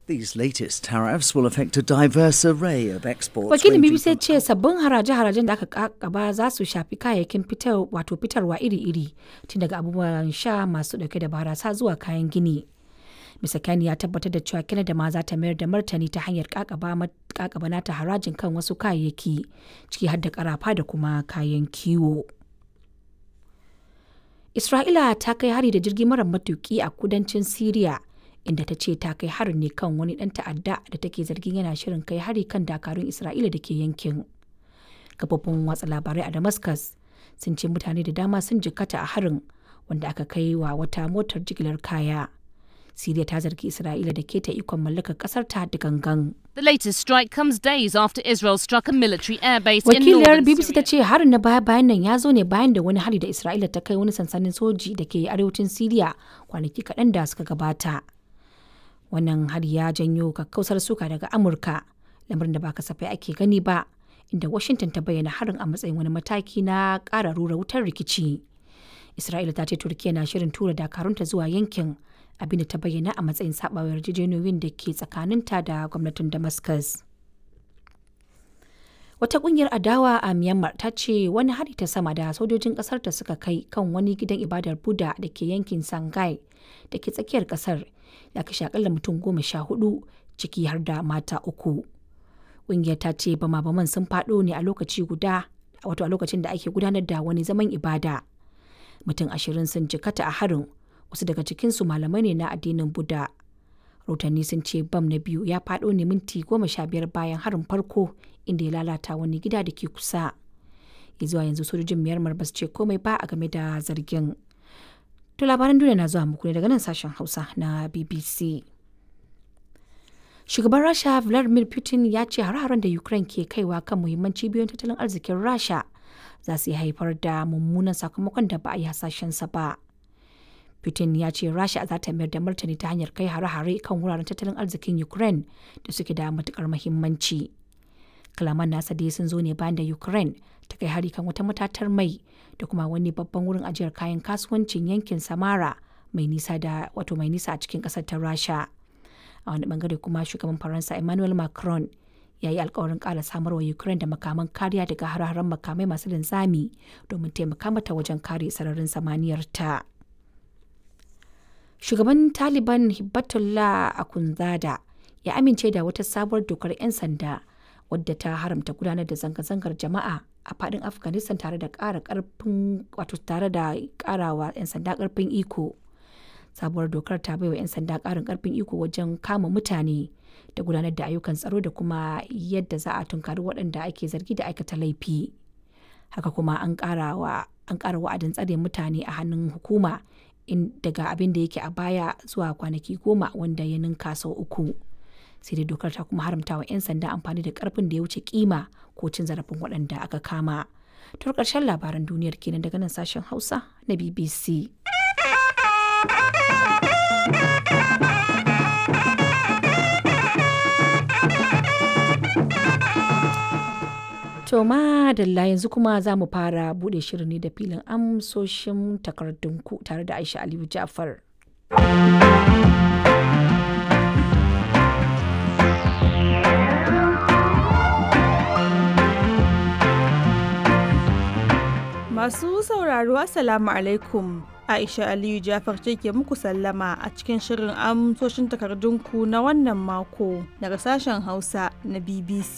These latest tariffs will affect a diverse array of exports. Wakilin ranging BBC ya from ce sabbin haraje-harajen da aka kakaba za su shafi kayayyakin fitar wato fitarwa iri-iri tun daga abubuwan sha masu dauke da barasa zuwa kayan gini. Mr. Kani ya tabbatar da cewa Canada ma za ta mayar da martani ta hanyar kakaba ma- kakaba nata harajin kan wasu kayayyaki ciki har da karafa da kuma kayan kiwo. Isra'ila ta kai hari da jirgi mara matuki a kudancin Siriya inda ta ce ta kai harin ne kan wani ɗan ta'adda da take zargin yana shirin kai hari kan dakarun Isra'ila da ke yankin. Kafofin watsa labarai a Damascus sun ce mutane da dama sun jikkata a harin wanda aka kai wa wata motar jigilar kaya. Siriya ta zargi Isra'ila da keta ikon mallakar ƙasar ta da gangan. The latest strike comes days after Israel struck a military airbase in Wakiliyar northern BBC ta Syria. ce harin na baya-bayan nan ya zo ne bayan da wani hari da Isra'ila ta kai wani sansanin soji da ke arewacin Siriya kwanaki kaɗan da suka gabata. Wannan hari ya janyo kakkausar suka daga Amurka, lamarin da ba kasafai ake gani ba, inda Washington ta bayyana harin a matsayin wani mataki na ƙara rura wutar rikici. Isra'ila ta ce Turkiyya na shirin tura dakarunta zuwa yankin abinda ta bayyana a matsayin saɓawar yarjejeniyoyin da ke tsakaninta da gwamnatin Damascus. Wata kungiyar adawa a Myanmar ta ce wani hari ta sama da sojojin kasar ta suka kai kan wani gidan ibadar Buddha da ke yankin Sangai da ke tsakiyar kasar ya kashe akalla mutum goma sha hudu ciki har da mata uku. Kungiyar ta ce bama-baman sun faɗo ne a lokaci guda wato a lokacin da ake gudanar da wani zaman ibada. Mutum ashirin sun jikata a harin wasu daga cikinsu malamai ne na addinin Buddha. rahotanni sun ce bam na biyu ya faɗo ne minti goma sha biyar bayan harin farko inda ya lalata wani gida da ke kusa ya zuwa yanzu sojojin myanmar ba su ce komai ba a game da zargin to labaran duniya na zuwa muku ne daga nan sashen hausa na bbc shugaban rasha vladimir putin ya ce hare-haren da ukraine ke kaiwa kan muhimman cibiyoyin tattalin arzikin rasha za su iya haifar da mummunan sakamakon da ba a yi hasashensa ba Putin ya ce Rasha za ta mayar da martani ta hanyar kai hare-hare kan wuraren tattalin arzikin Ukraine da suke da matukar muhimmanci. Kalaman nasa dai sun zo ne bayan da Ukraine ta kai hari kan wata matatar mai da kuma wani babban wurin ajiyar kayan kasuwancin yankin Samara mai nisa da wato mai nisa a cikin kasar ta Rasha. A wani bangare kuma shugaban Faransa Emmanuel Macron ya yi alkawarin ƙara samar wa Ukraine da makaman kariya daga hare-haren makamai masu linzami domin taimaka mata wajen kare sararin samaniyar ta. shugaban taliban hibbatullah akunzada ya amince da wata sabuwar dokar 'yan sanda wadda ta haramta gudanar da zanga-zangar jama'a a fadin afghanistan tare da ƙara karfin wato tare da ƙarawa 'yan sanda karfin iko sabuwar dokar ta baiwa 'yan sanda ƙarin karfin iko wajen kama mutane da gudanar da ayyukan tsaro da kuma yadda za a tunkari waɗanda ake zargi da aikata laifi haka kuma an ƙara wa'adin tsare mutane a hannun hukuma in daga abin da yake a baya zuwa kwanaki goma wanda ya ninka sau uku sai dai dokar ta kuma haramta wa 'yan sanda amfani da karfin da ya wuce kima ko cin zarafin waɗanda aka kama to ƙarshen labaran duniyar kenan daga nan sashen hausa na bbc To madalla yanzu kuma za mu fara bude shirin ne da filin amsoshin takardunku tare da Aisha Aliyu Jafar. Masu sauraro Assalamu alaikum. Aisha Aliyu Jafar ce ke muku sallama a cikin shirin amsoshin takardunku na wannan mako daga sashen Hausa na BBC.